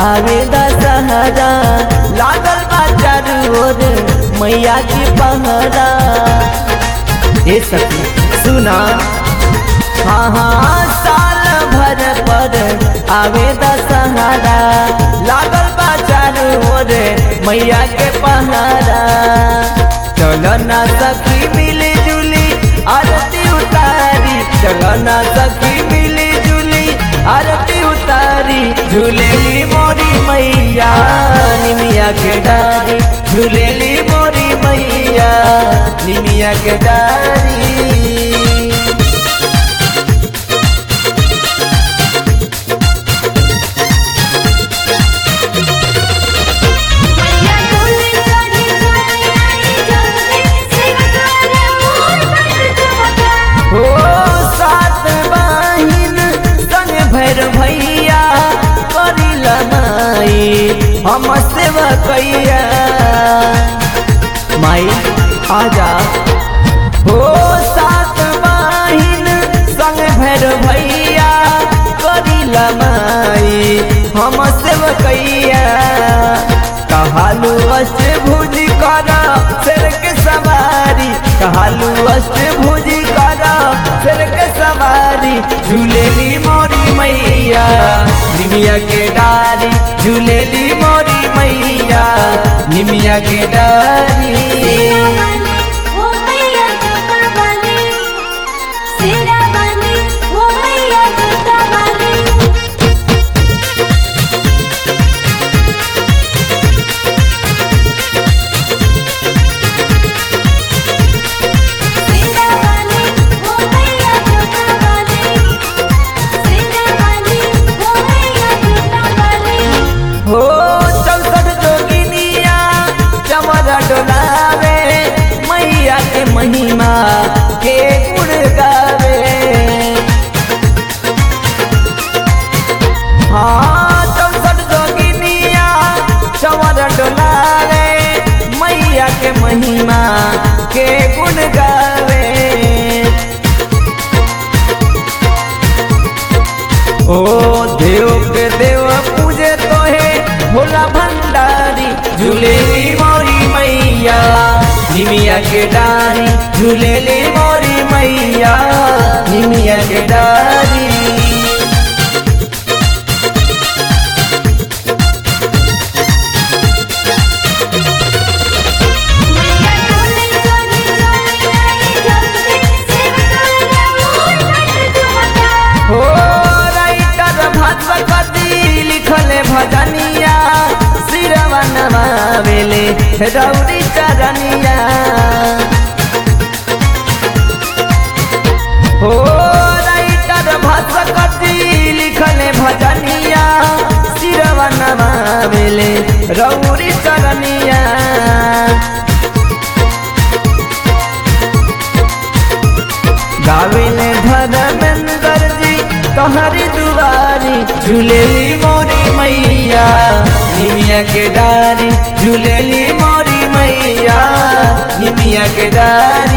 आवे दशहरा लागल बा चारू ओर मैया की पहरा ए सखी सुना हाँ हाँ साल भर पर आवे दशहरा लागल बा चारू ओर मैया के पहरा चलो ना सखी मिली जुली आरती उतारी चलो ना सखी मिली जुली आरती उतारी झूलेली मोरी मैया निमिया के डारी झूलेली मोरी मैया निमिया के डारी मैया डोली चली चली आई जल्दी सिंगार मोर बट चमका हो सात बहिन संग भैर भैया करी लनाई हम सेवा कैया माई आजा हो सात बहिन संग भैर भैया करी लनाई हम सेवा कैया कहालू अष्ट भुज कर शेर के सवारी कहालू अष्ट भुज कर शेर के सवारी झूलेली मोरी मैया निमिया के डारी झूलेली मोरी मैया निमिया के डारी वाली वो मैया जटा वाली सिरा वाली वो मैया जटा वाली सिरा वाली वो मैया जटा वाली सिरा वाली वो मैया जटा वाली हो चौसठ जोगिनिया चमर डोलावे मैया के महिमा के गुण गावे हाँ चौसठ जोगिनिया चमर डोलावे मैया के महिमा के गुण गावे ओ देव के देव पूजे तोहे भोला भंडारी झूलेली मोरी मैया निमिया के डारी झूलेली मोरी मैया निमिया के डारी मैया डोली चली चली आई जल्दी सिंगार मोर बट चमका हो राइटर भगवती लिखले भजनिया सिरवा नमावेले रौरी चरनिया हो राइटर भगवती लिखले भजनिया सिरवा नमावेले रौरी चरनिया गाविले धर्मेंद्र जी तोहरी दुआरी झूलेली मोरी मैया निमिया के डारी झूलेली मोरी मैया निमिया के डारी